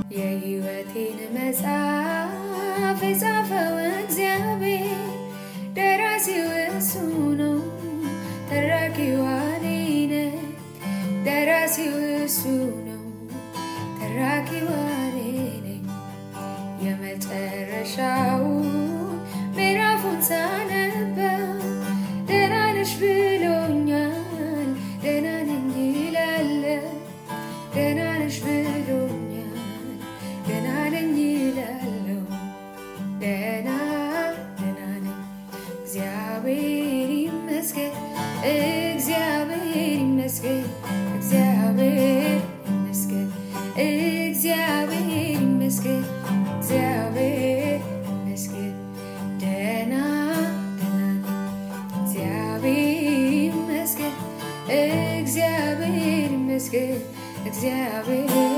የሕይወቴን መጽሐፍ የጻፈው እግዚአብሔር ደራሲው እሱ ነው፣ ተራኪው እኔ ነኝ። ደራሲው እሱ ነው፣ ተራኪው እኔ ነኝ። የመጨረሻው ምዕራፉን ሳነበው ደህና ነሽ ብሎኛል፣ ደህና ነኝ ይላለሁ። ደህና ነሽ ብሎኛል፣ ደህና ነኝ ይላለሁ። ደህና ደህና ነኝ እግዚአብሔር ይመስገን፣ እግዚአብሔር ይመስገን፣ እግዚአብሔር ይመስገን፣ እግዚአብሔር ይመስገን፣ እግዚአብሔር ይመስገን። ደህና ደህና ነኝ እግዚአብሔር ይመስገን፣ እግዚአብሔር ይመስገን፣ እግዚአብሔር